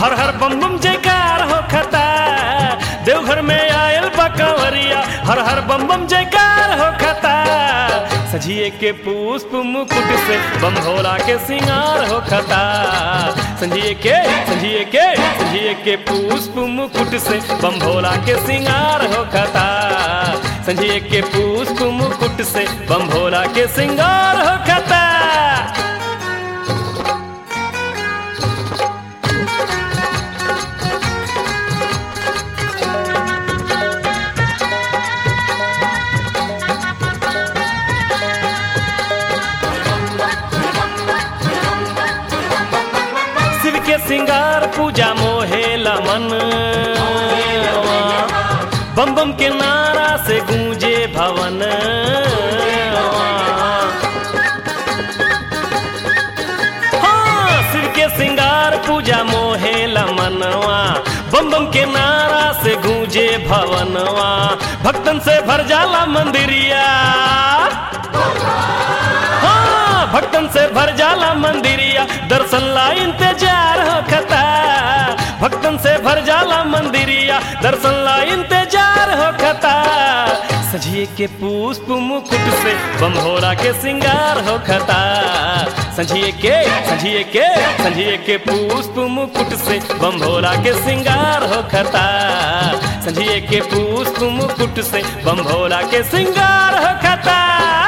हर हर बम बम जयकार हो खता देवघर में आयल बकवरिया हर हर बम बम जयकार हो खता सजिए के पुष्प मुकुट से बम भोला के सिंगार हो खता संजिए के संजिए के संजिए के पुष्प मुकुट से बम भोला के सिंगार हो खता संजिए के पुष्प मुकुट से बम भोला के सिंगार हो खता शिव के सिंगार पूजा मोहे लमन बम बम के नारा से गूंजे भवन हाँ, शिव के सिंगार पूजा मोहे लमनवा बम बम के नारा से गूंजे भवनवा भक्तन से भर जाला मंदिरिया हाँ, भक्तन से भर जाला मंदिरिया दर्शन ला इंतजार हो खता भक्तन से भर जाला मंदिरिया दर्शन ला इंतजार हो खता सजिए के पुष्प मुकुट से बम भोरा के सिंगार हो खता सजिए के सजिए के सजिए के पुष्प मुकुट से बम भोरा के सिंगार हो खता सजिए के पुष्प मुकुट से बम भोला के सिंगार हो खता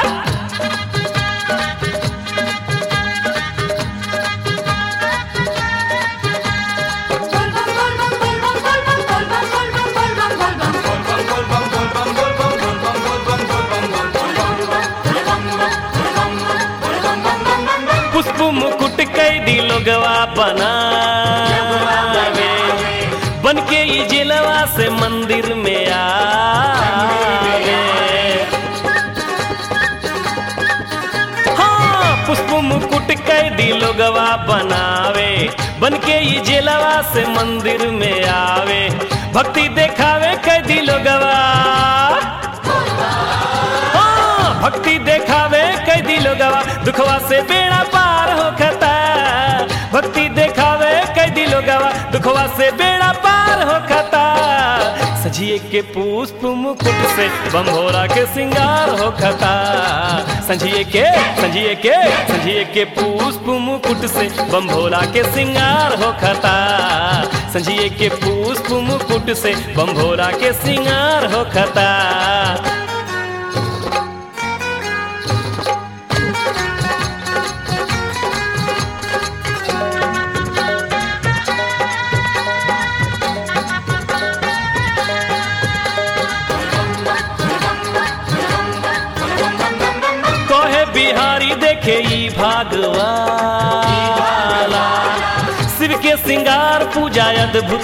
पुष्प मुकुट कैदी लोगवा बनावे बन के ई जिलवा से मंदिर में आवे हाँ पुष्प मुकुट कैदी लोगवा बनावे बन के ई जिलवा से मंदिर में आवे भक्ति देखावे कैदी लोगवा हाँ, भक्ति देखावे कैदी लोगवा दुखवा से बेड़ा पार हो खता भक्ति देखावे कैदी लोगवा दुखवा से बेड़ा पार हो खता सजिए के पुष्प मुकुट से बम भोरा के सिंगार हो खता संजिए के संजिए के संजिए के पुष्प मुकुट से बम भोला के सिंगार हो खता संजिए के पुष्प मुकुट से बम भोला के सिंगार हो खता कहे बिहारी देखे ई भागवाला शिव के सिंगार पूजा अद्भुत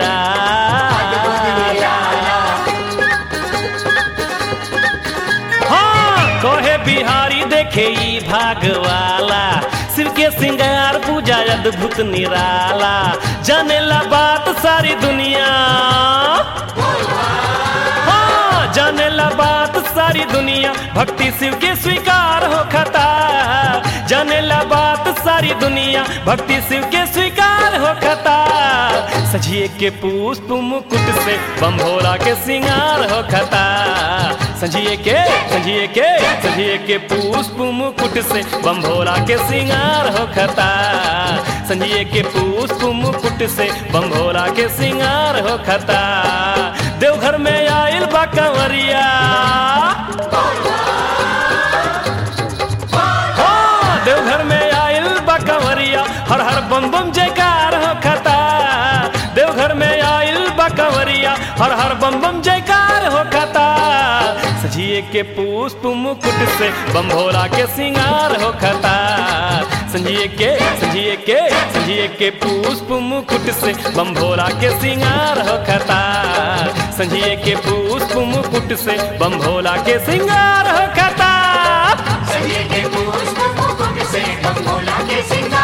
निराला हाँ कहे बिहारी देखे ई भागवाला शिव के सिंगार पूजा अद्भुत निराला जाने ला बात सारी दुनिया हाँ, जाने ला बात सारी दुनिया भक्ति शिव के स्वीकार हो खता जाने ला बात सारी दुनिया भक्ति शिव के स्वीकार हो खता सजिए के पुष्प मुकुट से बम भोला के सिंगार हो खता सजिए के सजिए के सजिए के पुष्प मुकुट से बम भोला के सिंगार हो खता संजिए के पुष्प मुकुट से बम भोला के सिंगार हो खता देवघर में आयल बा कंवरिया हाँ, देवघर में आयल बा कंवरिया हर हर बम बम जयकार हो खता देवघर में आयल बा कंवरिया हर हर बम बम जयकार हो खता सजिए के पुष्प मुकुट से बम भोला के सिंगार हो खता संजिए के संजिए के संजिए के पुष्प मुकुट से बम भोला के सिंगार हो खता संजिए के पुष्प मुकुट से बम भोला के सिंगार हो खता संजय के पुष्प मुकुट से बम भोला के सिंगार